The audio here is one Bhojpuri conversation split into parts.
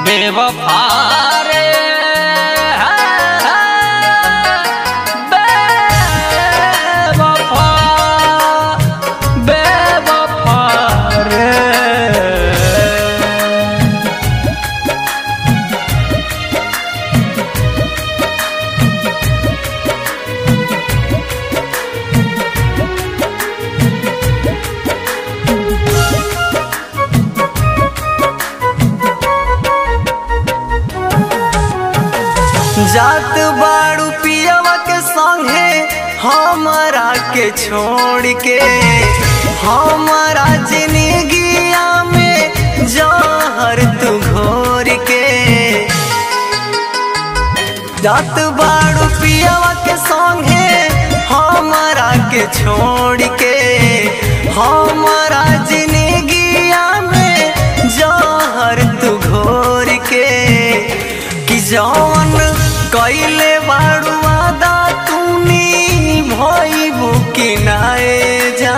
बेवफा रे बेवफा बेवफा रे जात बाड़ू पियवा के संगे हमारा के छोड़ के हमारा जिंदगिया में जहर तू घोर के जात बाड़ू पियवा के संगे हमारा के छोड़ के हमारा जिंदगिया में जहर तू घोर के कि जौन कैले बाड़ू वादा तूनी भइबू कि नाए जा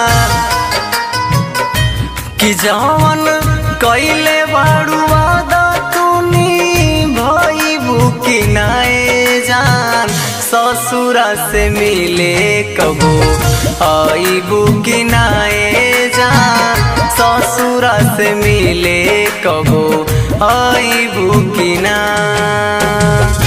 कि जौन कैले बाड़ू वादा तूनी भइबू कि नाए जान ससुरा से मिले कबो आइबू कि नाए जान ससुरा से मिले कबो आइबू कि ना